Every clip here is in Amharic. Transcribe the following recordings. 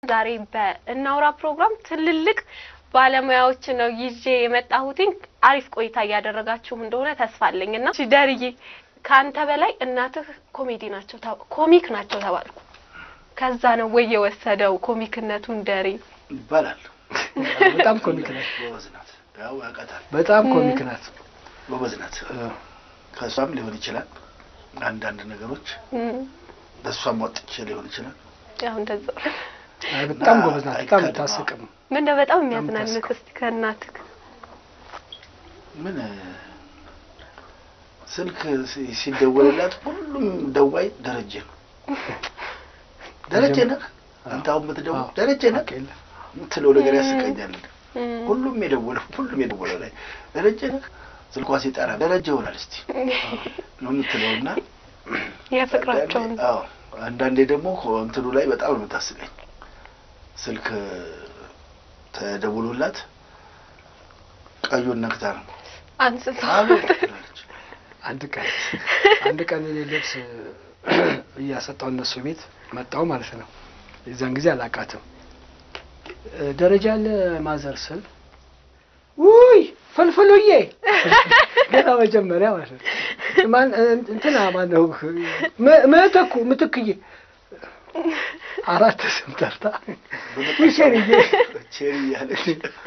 ዛሬ በእናውራ ፕሮግራም ትልልቅ ባለሙያዎች ነው ይዤ የመጣሁትኝ። አሪፍ ቆይታ እያደረጋችሁ እንደሆነ ተስፋ አለኝ እና እሺ፣ ደርዬ ከአንተ በላይ እናትህ ኮሜዲ ናቸው ተ- ኮሚክ ናቸው ተባልኩ። ከዛ ነው ወይ የወሰደው ኮሚክነቱን ደሬ? ይባላል። በጣም ኮሚክ ናት። ጎበዝ ናት። ያው ያውቃታል። በጣም ኮሚክ ናት። ጎበዝ ናት። እ፣ ከእሷም ሊሆን ይችላል አንዳንድ ነገሮች እም፣ በእሷም ወጥቼ ሊሆን ይችላል። ያው እንደዛ አይ በጣም ጎበዝ ናት። በጣም አይካድም። የምታስቅም ምን ነው በጣም የሚያዝናንቅ ታስቀው። እስቲ ከእናትህ ምን እ፣ ስልክ ሲ- ሲደወልላት ሁሉም ደዋይ ደረጀ ነው። ደረጀ ነህ አንተ አሁን የምትደውል አዎ። ደረጀ ነህ አውቅ የለ የምትለው ነገር ያስቀኛል። እም፣ ሁሉም የደወለው ሁሉም የደወለው ላይ ደረጀ ነህ ስልኳ ሲጠራ ደረጀ ይሆናል እስቲ ነው የምትለው እና የፍቅራቸውን አንዳንዴ- አዎ አንዳንዴ ደግሞ እንትኑ ላይ በጣም ነው የምታስቀኝ። ስልክ ተደውሎላት ቀዩን ነክታ ነው አንስቶ አቤት ትላለች። አንድ ቀን አንድ ቀን እኔ ልብስ እያሰጣው እነሱ ቤት መጣው ማለት ነው። የዛን ጊዜ አላቃትም ደረጃ ያለ ማዘር ስል ውይ ፍልፍሉዬ ገና መጀመሪያ ማለት ነው። ማን እንትና ማን ነው ም- ምትኩ ምትክዬ አራት ስም ጠርታ ውይ ሸርዬ ቼሪ እያለች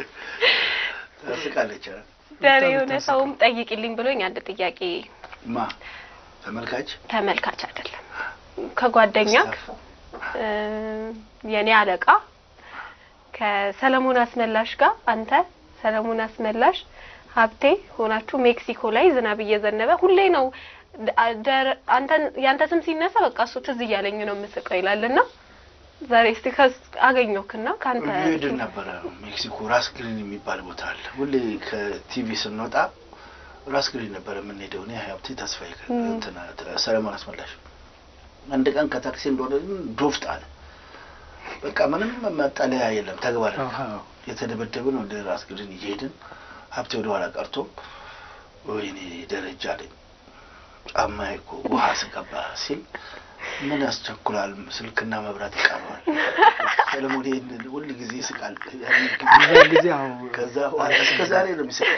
ታስቃለች። አ? ደሬ የሆነ ሰውም ጠይቂልኝ ብሎኝ አንድ ጥያቄ ማ ተመልካች ተመልካች አይደለም ከጓደኛ ስታፍ እ፣ የኔ አለቃ ከሰለሞን አስመላሽ ጋር አንተ ሰለሞን አስመላሽ ሀብቴ ሆናችሁ ሜክሲኮ ላይ ዝናብ እየዘነበ ሁሌ ነው ደ- ደር- አንተን ያንተ ስም ሲነሳ በቃ እሱ ትዝ እያለኝ ነው የምስቀው ይላልና ዛሬ እስቲ ከስ አገኘሁክና ከአንተ ሄድን ነበረ ሜክሲኮ ራስ ግሪን የሚባል ቦታ አለ። ሁሌ ከቲቪ ስንወጣ ራስ ግሪን ነበረ የምንሄደው። እኔ ሀብቴ ተስፋዬ ከ- ም። እንትና ሰለሞን አስመላሽ አንድ ቀን ከታክሲ እንደሆነ ዶፍጥ አለ። በቃ ምንም መጠለያ የለም። ተግባር አዎ። የተደበደብን ወደ ራስ ግሪን እየሄድን ሀብቴ ወደ ኋላ ቀርቶ ወይኔ ደረጃ አለኝ ጫማዬ እኮ ውሃ ስገባ ሲል ምን ያስቸኩላል ስልክና መብራት ይቀረዋል። ሰለሞን ይሄን ሁል ጊዜ ይስቃል። የዛን ጊዜ አዎ ከዛ በኋላ እስከ ዛሬ ነው የሚስቀው።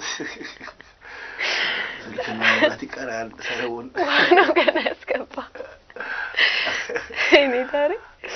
ስልክና መብራት ይቀራል ሰለሞን ነው ገና ያስገባ እኔ ታሪ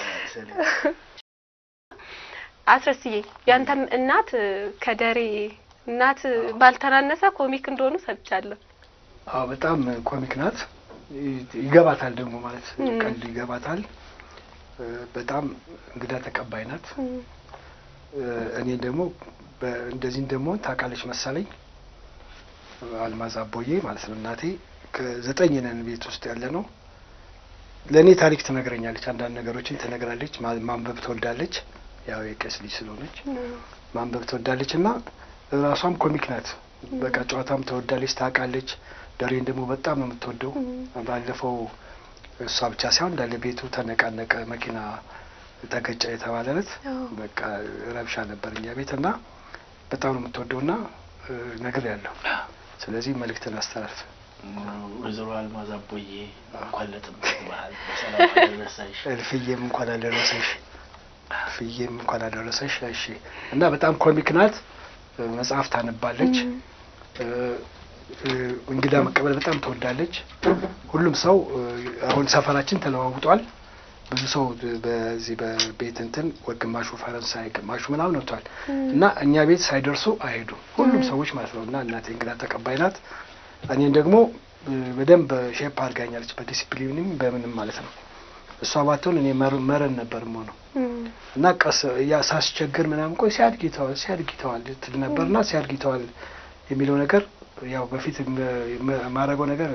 አስረስዬ ያንተም እናት ከደሬ እናት ባልተናነሰ ኮሚክ እንደሆኑ ሰምቻለሁ። አዎ በጣም ኮሚክ ናት። ይ- ይገባታል ደግሞ ማለት ም። ቀልድ ይገባታል። እ፣ በጣም እንግዳ ተቀባይ ናት። እ፣ እኔ ደግሞ በ- እንደዚህ እንደምሆን ታውቃለች መሰለኝ። አልማዝ አቦዬ ማለት ነው እናቴ። ከዘጠኝ ነን ቤት ውስጥ ያለ ነው። ለእኔ ታሪክ ትነግረኛለች፣ አንዳንድ ነገሮችን ትነግራለች። ማ- ማንበብ ትወዳለች። ያው የቄስ ልጅ ስለሆነች ማንበብ ትወዳለች እና ራሷም ኮሚክ ናት። በቃ ጨዋታም ትወዳለች፣ ታውቃለች። ደሬን ደግሞ በጣም ነው የምትወደው። ባለፈው እሷ ብቻ ሳይሆን እንዳለ ቤቱ ተነቃነቀ፣ መኪና ተገጨ የተባለለት አዎ። በቃ ረብሻ ነበር እኛ ቤት እና በጣም ነው የምትወደው እና ነገር ያለው ስለዚህ መልእክትን አስተላልፍ። ወይዘሮ አልማዝ አቦዬ እንኳን ለጥምቀት በዓል በሰላም አደረሰሽ። እልፍዬም እንኳን አደረሰሽ፣ እልፍዬም እንኳን አደረሰሽ። እሺ እና በጣም ኮሚክ ናት። መጽሐፍ ታነባለች። እ፣ እ፣ እንግዳ መቀበል በጣም ትወዳለች። ሁሉም ሰው እ፣ አሁን ሰፈራችን ተለዋውጧል። ብዙ ሰው በዚህ በቤት እንትን ወ- ግማሹ ፈረንሳይ ግማሹ ምናምን ወጥቷል እና እኛ ቤት ሳይደርሱ አይሄዱም ሁሉም ሰዎች ማለት ነው። እና እናቴ እንግዳ ተቀባይ ናት። እኔን ደግሞ እ፣ በደንብ ሼፕ አድርጋኛለች በዲሲፕሊንም በምንም ማለት ነው። እሷ ባትሆን እኔ መር- መረን ነበር የምሆነው እና ቀስ ያ ሳስቸግር ምናምን ቆይ ሲያድግ ይተዋል ሲያድግ ይተዋል ትል ነበርና ሲያድግ ይተዋል የሚለው ነገር ያው በፊት የማደርገው ነገር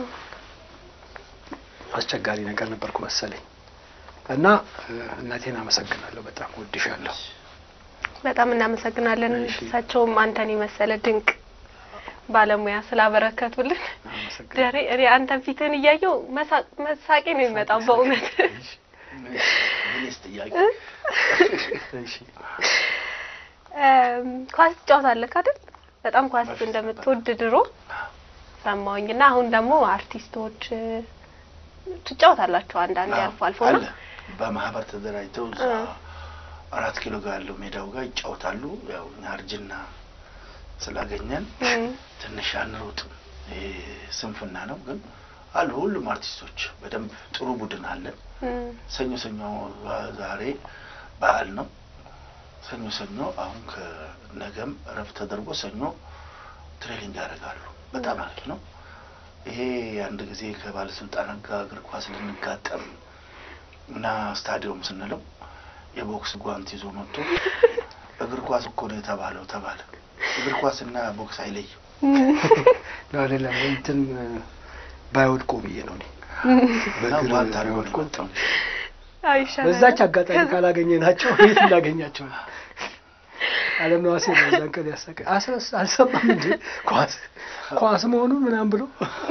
አስቸጋሪ ነገር ነበርኩ መሰለኝ እና እ፣ እናቴን አመሰግናለሁ። በጣም ወድሻለሁ። በጣም እናመሰግናለን። እሺ። እሳቸውም አንተን የመሰለ ድንቅ ባለሙያ ስላበረከቱልን። አመሰግናለሁ። ደሬ እኔ አንተን ፊትህን እያየው መሳቅ መሳቄ ነው የሚመጣው በእውነት ምንስ ጥያቄ እሺ እም፣ ኳስ ትጫወታለህ አይደል? በጣም ኳስ በፊት እንደምትወድ ድሮ ሰማሁኝ እና አሁን ደግሞ አርቲስቶች እ፣ ትጫወታላችሁ አንዳንዴ አልፎ አልፎ እና አለ በማህበር ተደራጅተው እዛ እ። አራት ኪሎ ጋር ያለው ሜዳው ጋር ይጫወታሉ። ያው እኛ እርጅና ስላገኘን እም፣ ትንሽ አንሮጥም። ይሄ ስንፍና ነው። ግን አሉ ሁሉም አርቲስቶች በደንብ ጥሩ ቡድን አለን። እም፣ ሰኞ ሰኞ ዛሬ በዓል ነው። ሰኞ ሰኞ አሁን ከነገም እረፍት ተደርጎ ሰኞ ትሬኒንግ ያደርጋሉ። በጣም አሪፍ ነው። ይሄ አንድ ጊዜ ከባለስልጣናት ጋር እግር ኳስ ልንጋጠም እና ስታዲየም ስንለው የቦክስ ጓንት ይዞ መጥቶ እግር ኳስ እኮ ነው የተባለው ተባለ። እግር ኳስና ቦክስ አይለይም። ነው አይደለም እንትን ባይወድቁ ብዬ ነው እኔ እና በእግር ጓንት አድርጎ ነው ባይወድቁ የመጣው። አይሻልም? በዛች አጋጣሚ ካላገኘ ናቸው የት እናገኛቸው ነው? አለም ነዋሴ ነው እዛን ቀን ያሳቀ አስረስ አልሰማም እንዴ ኳስ ኳስ መሆኑን ምናምን ብሎ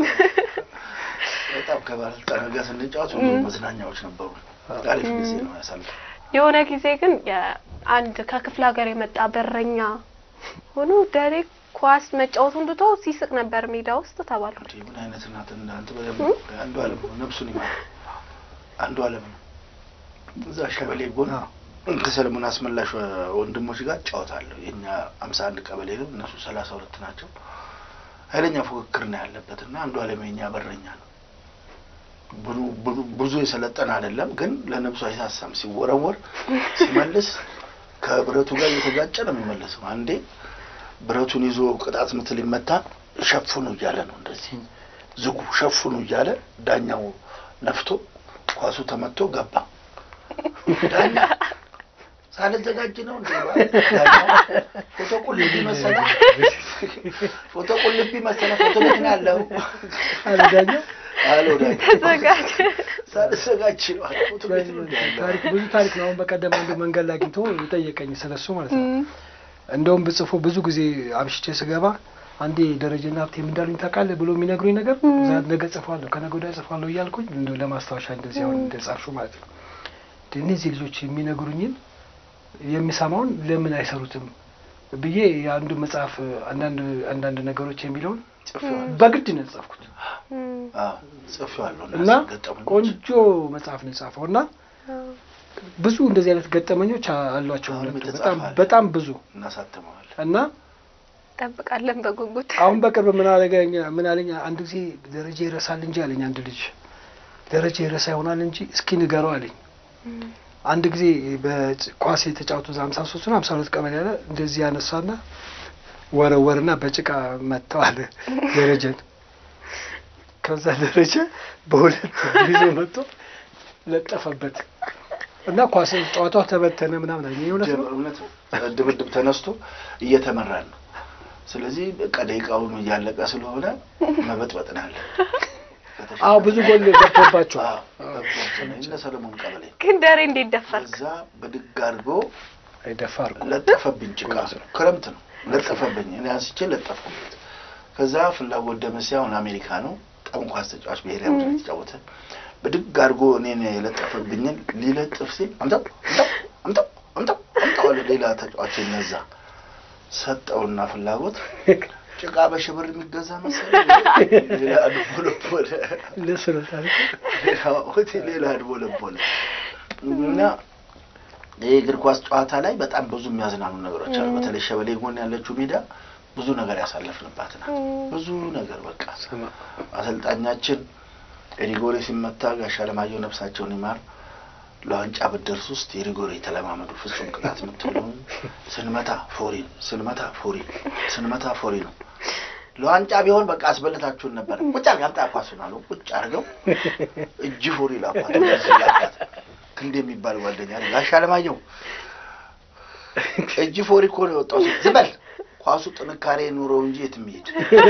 በጣም ከባለስልጣናት ጋር ስንጫወት ሁሉ መዝናኛዎች ነበሩ። አሪፍ ጊዜ ነው ያሳልፍ የሆነ ጊዜ ግን የአንድ ከክፍለ ሀገር የመጣ በረኛ ሆኖ ደሬ ኳስ መጫወቱን ትቶ ሲስቅ ነበር ሜዳ ውስጥ ተባልኩ። እንዴ ምን አይነት እናት እናንተ በደንብ አንዱ አለም ነው ነፍሱን ይማር አንዱ አለም ነው እዛ ሸበሌ ጎን አዎ። ከሰለሞን አስመላሽ ወንድሞች ጋር እጫወታለሁ የእኛ አምሳ አንድ ቀበሌ ነው እነሱ ሰላሳ ሁለት ናቸው ኃይለኛ ፉክክር ነው ያለበት እና አንዱ አለም የኛ በረኛ ነው ብዙ- ብዙ- ብዙ የሰለጠነ አይደለም ግን ለነብሱ አይሳሳም ሲወረወር ሲመልስ ከብረቱ ጋር እየተጋጨ ነው የሚመለሰው አንዴ ብረቱን ይዞ ቅጣት ምት ሊመታ ሸፍኑ እያለ ነው እንደዚህ ዝጉ ሸፍኑ እያለ ዳኛው ነፍቶ ኳሱ ተመቶ ገባ። ዳኛ ሳልዘጋጅ ነው እንዴ? ዳኛው ፎቶ ቁልቢ መሰለ ፎቶ ቁልቢ መሰለ ፎቶ ቤት ነው ያለው አለ ዳኛው። አለው ዳኛው ተዘጋጅ ሳልዘጋጅ ነው አለ። ፎቶ ቤት ነው እንዴ ያለው? ታሪክ ብዙ ታሪክ ነው። አሁን በቀደም አንዱ መንገድ ላይ አግኝቶ የጠየቀኝ ስለሱ ማለት ነው። እም፣ እንደውም ብጽፎ ብዙ ጊዜ አምሽቼ ስገባ አንዴ ደረጀና ሀብቴ ምን እንዳሉኝ ታውቃለህ ብሎ የሚነግሩኝ ነገር ዛ ነገ ጽፏለሁ ከነገ ወዲያ ጽፏለሁ እያልኩኝ እንደው ለማስታወሻ እንደዚህ አሁን እንደጻፍሹ ማለት ነው። እንደ እነዚህ ልጆች የሚነግሩኝን የሚሰማውን ለምን አይሰሩትም ብዬ የአንዱ መጽሐፍ አንዳንድ አንዳንድ ነገሮች የሚለውን ጽፌዋለሁ። በግድ ነው የጻፍኩት እም፣ አዎ ጽፌዋለሁ። እና ገጠመኞች ቆንጆ መጽሐፍ ነው የጻፈው እና አዎ። ብዙ እንደዚህ አይነት ገጠመኞች አ- አሏቸው አሁንም ሁለቱ የተጻፈ በጣም አለ። በጣም ብዙ እናሳትመዋለን። እና ጠብቃለን በጉጉት አሁን በቅርብ ምን አለገኝ ምን አለኝ አንድ ጊዜ ደረጃ ይረሳል እንጂ አለኝ አንድ ልጅ ደረጃ ይረሳ ይሆናል እንጂ እስኪ ንገረው አለኝ እም፣ አንድ ጊዜ በኳስ የተጫወቱ ሀምሳ ሶስት ና ሀምሳ ሁለት ቀበሌ ያለ እንደዚህ ያነሳና ወረወርና በጭቃ መጥተው አለ ደረጀን ከዛ ደረጀ በሁለት ይዞ መጥቶ ለጠፈበት እና ኳስ ጨዋታው ተበተነ ምናምን አለኝ ይህ እውነት ነው እውነት ነው። ድብድብ ተነስቶ እየተመራን ነው። ስለዚህ በቃ ደቂቃውም እያለቀ ስለሆነ መበጥበጥ ነው ያለ። አዎ ብዙ ጎል ገብቶባቸዋል እነ ሰለሞን ቀበሌ ግን ደሬ እንዴት ደፈርክ? እዛ ብድግ አድርጎ አይደፋር ለጠፈብኝ። ጭቃ ክረምት ነው ለጠፈብኝ። እኔ አንስቼ ለጠፍኩበት። ከዛ ፍላጎት ደመሴ አሁን አሜሪካ ነው በጣም ኳስ ተጫዋች ብሔራዊ ቡድን የተጫወተ ብድግ አድርጎ እኔን የለጠፈብኝን ሊለጥፍ ሲል አምጣው አምጣው አምጣው አምጣው አምጣው አለ ሌላ ተጫዋች እነዛ ሰጠውና ፍላጎት ጭቃ በሽብር የሚገዛ መሰለኝ ሌላ አድቦለቦለ እንደሱ ነው ታሪኩ። ሌላ ሆቴል ሌላ አድቦለቦለ እና ይህ እግር ኳስ ጨዋታ ላይ በጣም ብዙ የሚያዝናኑ ነገሮች አሉ። በተለይ ሸበሌ ጎን ያለችው ሜዳ ብዙ ነገር ያሳለፍንባት ናት። ብዙ ነገር በቃ አሰልጣኛችን የሪጎሬ ሲመታ ጋሻ ለማየሁ ነፍሳቸውን ይማር ለዋንጫ ብትደርስ ውስጥ የሪጎሬ የተለማመዱ ፍጹም ቅጣት የምትሆነውን ስንመታ ፎሪ ነው፣ ስንመታ ፎሪ ነው፣ ስንመታ ፎሪ ነው። ለዋንጫ ቢሆን በቃ አስበልታችሁን ነበር። ቁጭ አድርገህ አምጣ ኳሱን አሉ። ቁጭ አድርገው እጅ ፎሪ ላኳት እንደዚህ ላኳት። ክንድ የሚባል ጓደኛ አለ ጋሻ ለማየሁ እጅ ፎሪ እኮ ነው የወጣው። ሲል ዝም በል ኳሱ ጥንካሬ ኑረው እንጂ የትም ይሄድ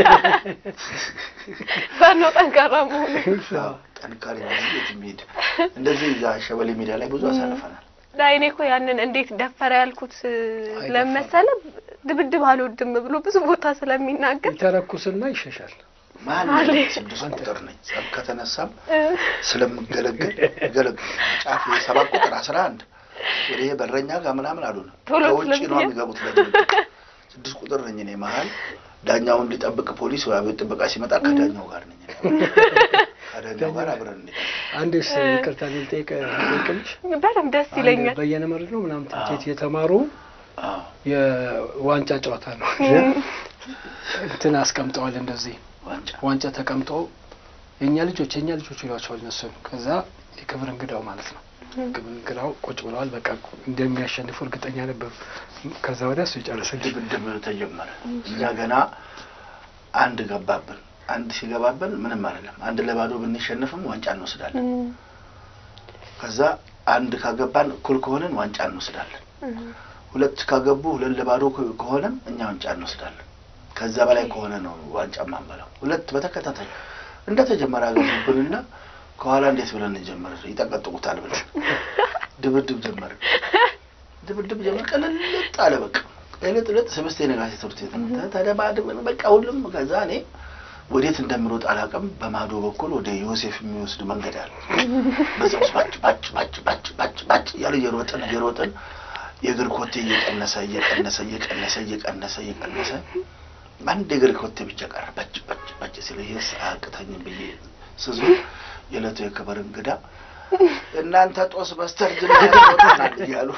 ባነው ጠንካራ መሆኑ አዎ፣ ጥንካሬ ኑረው እንጂ የትም ይሄድ። እንደዚህ እዛ ሸበሌ ሜዳ ላይ ብዙ አሳልፈናል። ላይኔ እኮ ያንን እንዴት ደፈረ ያልኩት ለመሰለ ድብድብ አልወድም ብሎ ብዙ ቦታ ስለሚናገር የተረኩስና ይሸሻል። መሀል አለ። ላይ ስድስት ቁጥር ነኝ። ጸብ ከተነሳም ስለምገለገል ገለግ ጫፍ ሰባት ቁጥር አስራ አንድ ወደ ይሄ በረኛ ጋር ምናምን አሉን። ቶሎ ከውጭ ነው ስለሚሄድ። የሚገቡት ለድብድብ። ስድስት ቁጥር ነኝ እኔ መሀል ዳኛውን ሊጠብቅ ፖሊስ ወይ አብዮት ጥበቃ ሲመጣ ከዳኛው ጋር ነኝ። እኔ። ከዳኛው ጋር አብረን እንሄዳለን። አንዴስ ይቅርታ ልጠይቅ ልጠይቅልሽ በደምብ ደስ ይለኛል። አንድ በየነ መርድ ነው ምናምን ትምህርት ቤት የተማሩ አዎ የዋንጫ ጨዋታ ነው እንትን አስቀምጠዋል እንደዚህ ዋንጫ ዋንጫ ተቀምጦ የእኛ ልጆች የእኛ ልጆች ይሏቸዋል እነሱን። ከዛ የክብር እንግዳው ማለት ነው ክብር እንግዳው ቁጭ ብለዋል። በቃ እንደሚያሸንፉ እርግጠኛ ነበሩ። ከዛ ወዲያ እሱ ይጨርስልኝ። ድብድብ ተጀመረ። እኛ ገና አንድ ገባብን። አንድ ሲገባብን ምንም አይደለም። አንድ ለባዶ ብንሸንፍም ዋንጫ እንወስዳለን። ከዛ አንድ ካገባን እኩል ከሆነን ዋንጫ እንወስዳለን። ሁለት ካገቡ ሁለት ለባዶ ከ- ከሆነም እኛ ዋንጫ እንወስዳለን። ከዛ በላይ ከሆነ ነው ዋንጫ ማንበላው። ሁለት በተከታታይ እንደተጀመረ አገቡብንና ከኋላ እንዴት ብለን እንጀምር ይጠቀጥቁታል ብለን ድብድብ ጀመርን። ድብድብ ጀመር። ቅልልጥ አለ በቃ ቅልጥ ልጥ ስብስቴ ነጋሴ ትምህርት ቤት ነው ተደባድበን በቃ ሁሉም ከዛ እኔ ወዴት እንደምሮጥ አላውቅም። በማዶ በኩል ወደ ዮሴፍ የሚወስድ መንገድ አለ። በዛ ውስጥ ባጭ ባጭ ባጭ ባጭ ባጭ ባጭ እያሉ እየሮጥን እየሮጥን የእግር ኮቴ እየቀነሰ እየቀነሰ እየቀነሰ እየቀነሰ እየቀነሰ አንድ የእግር ኮቴ ብቻ ቀረ። ባጭ ባጭ ባጭ ሲል ይሄስ አያቅተኝም ብዬ ስዞር የዕለቱ የክብር እንግዳ እናንተ ጦስ በስተርጅና ሮጠናል እያሉ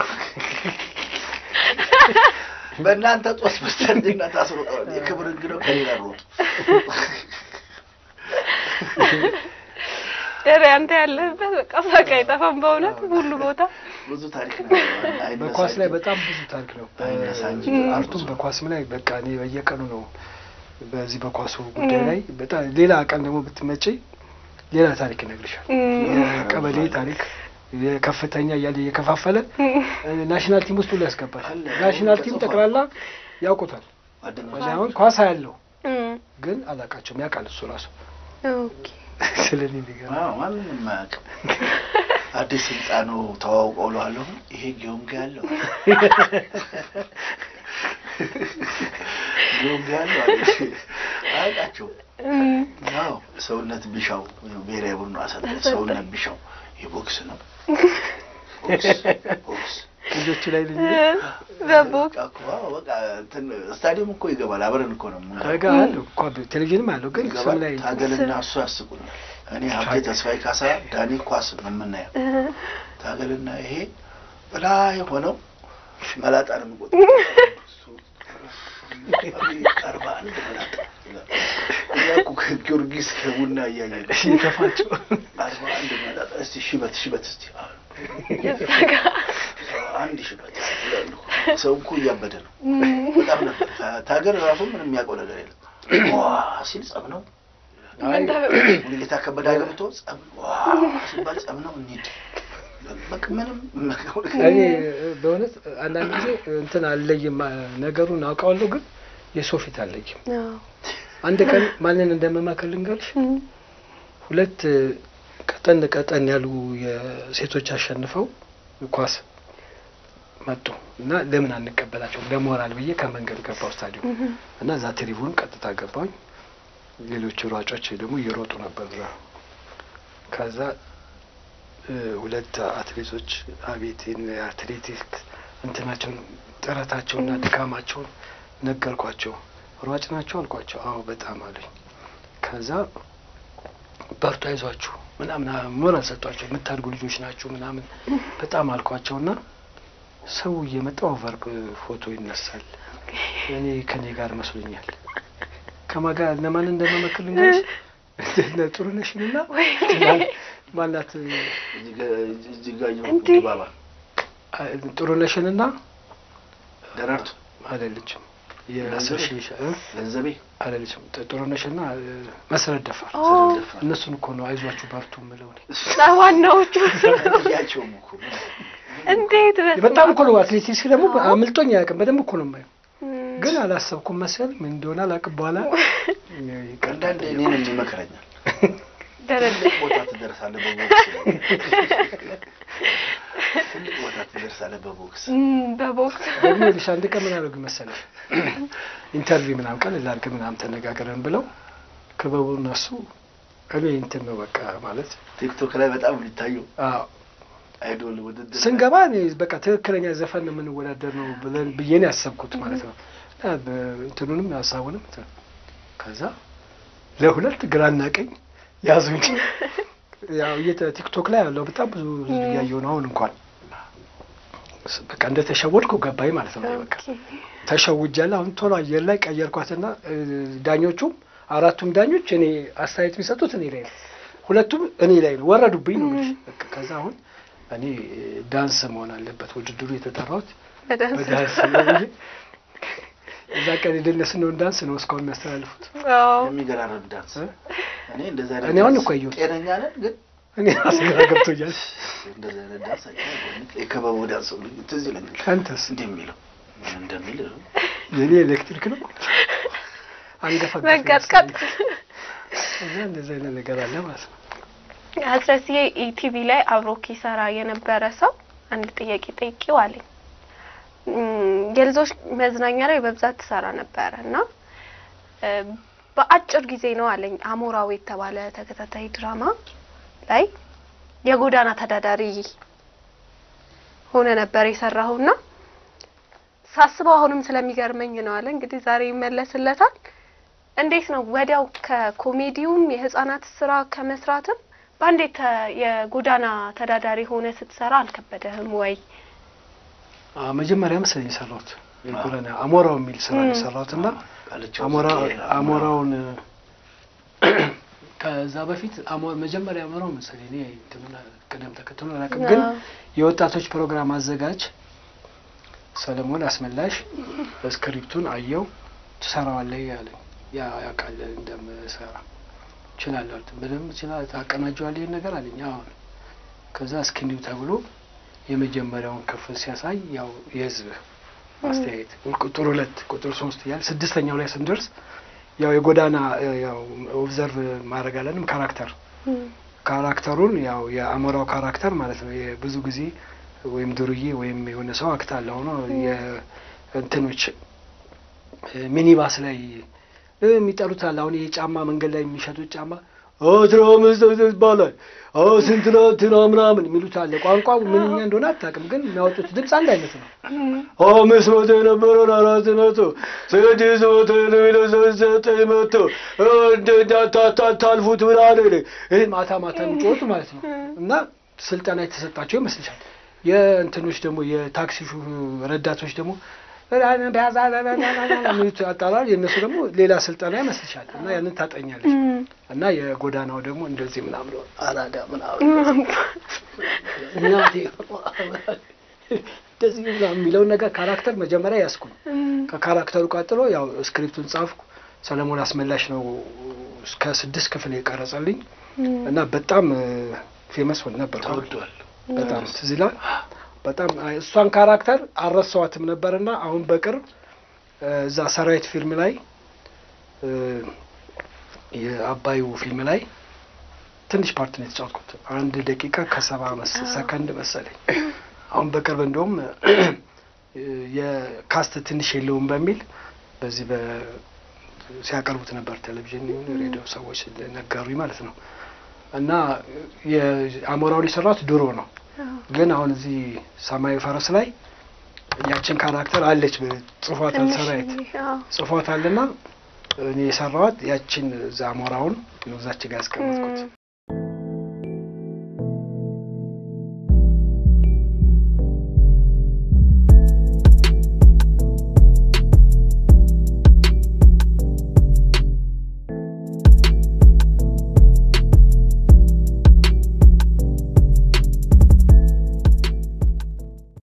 በእናንተ ጦስ በስተርጅና ታስሮጠዋል። የክብር እንግዳው ከኔ ጋር ሮጡ። ኧረ አንተ ያለህበት በቃ ሳቅ አይጠፋም በእውነት ሁሉ ቦታ ብዙ ታሪክ ነው። አይነሳ በኳስ ላይ እንጂ በጣም ብዙ ታሪክ ነው። አይነሳ እንጂ አርቱም በኳስም ላይ በቃ እኔ በየቀኑ ነው በዚህ በኳሱ ጉዳይ ላይ በጣም ሌላ ቀን ደግሞ ብትመጪ ሌላ ታሪክ ይነግርሻል። የቀበሌ ታሪክ የከፍተኛ እያለ እየከፋፈለ ናሽናል ቲም ውስጥ ሁሉ ያስገባል። አለ። ናሽናል ቲም ጠቅላላ ያውቁታል። ጓደኞች እኔ አሁን ኳስ ያለው እም፣ ግን አላውቃቸውም። ያውቃል እሱ ራሱ ኦኬ ስለ እኔ የሚገርም አዎ፣ ማንንም አያውቅም። አዲስ ህንጻ ነው ተዋውቀው እለዋለሁ። ይሄ ጊዮንጋ ያለው ጊዮንጋ ያለው አለ። አያውቃቸውም። እም፣ አዎ ሰውነት ቢሻው ብሔራዊ ቡድኑ አሰልጣኝ ሰውነት ቢሻው የቦክስ ነው ቦክስ ቦክስ ልጆቹ ላይ ልጅ በቦክስ በቃ እኮ አዎ፣ በቃ እንትን ስታዲየም እኮ ይገባል። አብረን እኮ ነው የምንገባው። ረጋ አለው እኮ ቴሌቪዥንም አለው ግን ስም ይገባል። ላይ ታገልና እሱ ያስቁናል። እኔ ሀብቴ ተስፋዬ ካሳ፣ ዳኒ ኳስ ነው የምናየው። ታገልና ይሄ በላይ ሆነው መላጣ ነው የምቆጥረው። እሱ አርባ አንድ መላጣ ይላል። እኛ እኮ ከጊዮርጊስ ከቡና እያየ ነው። የተፋቸው አርባ አንድ መላጣ እስቲ ሽበት ሽበት እስቲ አሉ። አንድ ሽበት ይላሉ። ሰው እኮ እያበደ ነው። በጣም ነበር ታገር ራሱ ምንም የሚያውቀው ነገር የለም። ዋ ሲል ጸብ ነው ሙሉጌታ ከበደ ገብቶ ጸብ ዋ ሲባል ጸብ ነው እንሂድ በቃ ምንም እኔ በእውነት አንዳንድ ጊዜ እንትን አልለይም ነገሩን አውቀዋለሁ፣ ግን የሰው ፊት አልለይም። አዎ። አንድ ቀን ማንን እንደምመክር ልንገርሽ። እም፣ ሁለት ቀጠን ቀጠን ያሉ የሴቶች አሸንፈው ኳስ መጡ እና ለምን አንቀበላቸውም ለሞራል ብዬ ከመንገድ ገባው ስታዲየም እና እዛ ትሪቡን ቀጥታ ገባኝ። ሌሎቹ ሯጮች ደግሞ እየሮጡ ነበር እዛ። ከዛ እ ሁለት አትሌቶች አቤት የአትሌቲክ እንትናቸውን ጥረታቸውና ድካማቸውን ነገርኳቸው። ሯጭ ናቸው አልኳቸው። አዎ በጣም አሉኝ። ከዛ በርቱ፣ አይዟችሁ ምናምን ሞራል ሰጧቸው። የምታድጉ ልጆች ናችሁ ምናምን በጣም አልኳቸውና ሰው እየመጣ ኦቨር ፎቶ ይነሳል። እኔ ከኔ ጋር መስሎኛል። ከማን ጋር ለማን እንደመመክር ልንገርሽ እነ ጥሩነሽንና ማናት እጅጋየሁ እንዴ? ድባባ ጥሩነሽንና ደረርቱ አይደለችም ገንዘቤ? የሸሻ ገንዘቤ አይደለችም ጥሩነሽና መሰረት ደፋር ኦ፣ እነሱን እኮ ነው አይዟችሁ በርቱ የምለው እኔ። ዋናዎቹ እያቸውም እኮ እንዴት በስመ በጣም አብ። እኮ ነው አትሌቲክስ ደግሞ አምልጦኝ አያውቅም። በደንብ እኮ ነው የማየው፣ እም፣ ግን አላሰብኩም መሰል ምን እንደሆነ አላውቅም። በኋላ አንዳንድ እኔን ይመክረኛል። ደረጀ ትልቅ ቦታ ትደርሳለህ በቦክስ ትልቅ ቦታ ትደርሳለህ በቦክስ እም፣ በቦክስ ደግሞ ይኸውልሽ አንድ ቀን ምን አደረጉ መሰለሽ ኢንተርቪው ምናምን ቀን ላድርግ ምናምን ተነጋግረን ብለው ክበቡ እነሱ እኔ እንትን ነው በቃ ማለት ቲክቶክ ላይ በጣም የሚታየው አዎ አይዶል ውድድር ስንገባ እኔ በቃ ትክክለኛ ዘፈን ነው የምንወዳደር ነው ብለን ብዬ ነው ያሰብኩት ማለት ነው። እና በ- እንትኑንም ሀሳቡንም እንትን ከዛ ለሁለት ግራና ቀኝ ያዙኝ። ያው የተ- ቲክቶክ ላይ ያለው በጣም ብዙ ህዝብ እያየሁ ነው። አሁን እንኳን ስ- በቃ እንደተሸወድኩ ገባኝ ማለት ነው። በቃ ኦኬ። ተሸውጃለሁ። አሁን ቶሎ አየር ላይ ቀየርኳትና እ፣ ዳኞቹም አራቱም ዳኞች እኔ አስተያየት የሚሰጡት እኔ ላይ ነው። ሁለቱም እኔ ላይ ነው። ወረዱብኝ ነው የምልሽ። በቃ ከዛ አሁን እኔ እ፣ ዳንስ መሆን አለበት ውድድሩ የተጠራሁት በዳንስ በዳንስ ነው ብዬ እዛ ቀን የደነስነውን ዳንስ ነው እስካሁን የሚያስተላልፉት። አዎ። የሚገራረም ዳንስ እ? እኔ እንደዚህ አይነት እኔ አሁን ዳንስ እኮ አየሁት። ጤነኛ ነን ግን እኔ ራሴ ግራ ገብቶኛል። እንደዚህ አይነት ዳንስ አይቻልም። የከበቡ ዳንስ ሁሉ ትዝ ይለኛል። አንተስ እንዲህ የሚለው ምን እንደሚል የኔ ኤሌክትሪክ ነው አንገፋ መቀጥቀጥ እና እንደዚህ አይነት ነገር አለ ማለት ነው። አስረስዬ ኢቲቪ ላይ አብሮክ ይሰራ የነበረ ሰው አንድ ጥያቄ ጠይቄው አለኝ። እም፣ የልጆች መዝናኛ ላይ በብዛት ትሰራ ነበረ እና እ፣ በአጭር ጊዜ ነው አለኝ አሞራው የተባለ ተከታታይ ድራማ ላይ የጎዳና ተዳዳሪ ሆነ ነበር የሰራሁና ሳስበው አሁንም ስለሚገርመኝ ነው አለ። እንግዲህ ዛሬ ይመለስለታል። እንዴት ነው ወዲያው ከኮሜዲውም የህፃናት ስራ ከመስራትም በአንዴ ተ- የጎዳና ተዳዳሪ ሆነ ስትሰራ አልከበደህም ወይ? አዎ፣ መጀመሪያ መሰለኝ የሰራሁት የጎዳና አሞራው የሚል ስራ ነው የሰራሁት እና ቃልቻው አሞራ ጽጌ፣ አሞራውን ከዛ በፊት አሞ- መጀመሪያ አሞራው መሰለኝ እኔ እንትኑን ቅደም ተከትሎ አላውቅም፣ ግን አዎ። የወጣቶች ፕሮግራም አዘጋጅ ሰለሞን አስመላሽ ስክሪፕቱን አየው ትሰራዋለህ ያለኝ ያ ያውቃል እንደምሰራ እችላለሁ አልኩት። በደንብ እችላለሁ ታቀናጀዋለህ ይሄን ነገር አለኝ። አሁን ከዛ እስክንዲው ተብሎ የመጀመሪያውን ክፍል ሲያሳይ ያው የህዝብ አስተያየት ቁጥር ሁለት ቁጥር ሶስት እያለ ስድስተኛው ላይ ስንደርስ ያው የጎዳና እ፣ ያው ኦብዘርቭ ማድረግ አለንም ካራክተር ካራክተሩን ያው የአሞራው ካራክተር ማለት ነው። የብዙ ጊዜ ወይም ዱርዬ ወይም የሆነ ሰው አክት አለ ሆኖ የእንትኖች እ፣ ሚኒባስ ላይ እ፣ የሚጠሉት አለ። አሁን የጫማ መንገድ ላይ የሚሸጡት ጫማ አስራ አምስት ይባላል አዎ ስንት ነው እንትና ምናምን የሚሉት አለ። ቋንቋው ምንኛ እንደሆነ አታውቅም፣ ግን የሚያወጡት ድምፅ አንድ አይነት ነው። አምስት መቶ የነበረውን አራት መቶ ስድስት መቶ የሚለው ዘጠኝ መቶ እንዳታታልፉት ምናምን ይህ ማታ ማታ የሚጮቱ ማለት ነው። እና ስልጠና የተሰጣቸው ይመስልሻል። የእንትኖች ደግሞ የታክሲ ሹ- ረዳቶች ደግሞ የሚሉት አጣራል። የእነሱ ደግሞ ሌላ ስልጠና ይመስልሻል። እና ያንን ታጠኛለች። እና የጎዳናው ደግሞ እንደዚህ ምናምን አራዳ ምናምን እናቴ እንደዚህ ምናምን የሚለውን ነገር ካራክተር መጀመሪያ ያስኩ ነው። ከካራክተሩ ቀጥሎ ያው ስክሪፕቱን ጻፍኩ። ሰለሞን አስመላሽ ነው እስከ ስድስት ክፍል የቀረጸልኝ እና በጣም ፌመስ ሆን ነበር። ተወዷል። በጣም ትዝ ይላል። በጣም እሷን ካራክተር አልረሳዋትም ነበርና አሁን በቅርብ እ፣ እዛ ሰራዊት ፊልም ላይ እ፣ የአባዩ ፊልም ላይ ትንሽ ፓርት ነው የተጫወትኩት። አንድ ደቂቃ ከሰባ መስ ሰከንድ መሰለኝ። አሁን በቅርብ እንደውም የካስት ትንሽ የለውም በሚል በዚህ በ ሲያቀርቡት ነበር ቴሌቪዥን ይሁን ሬዲዮ ሰዎች ነገሩኝ ማለት ነው። እና የአሞራውን የሰራት ድሮ ነው፣ ግን አሁን እዚህ ሰማያዊ ፈረስ ላይ ያችን ካራክተር አለች ጽፏታል፣ ሰራዊት ጽፏታልና እኔ የሰራዋት ያችን እዛ አሞራውን ነው እዛች ጋር ያስቀመጥኩት።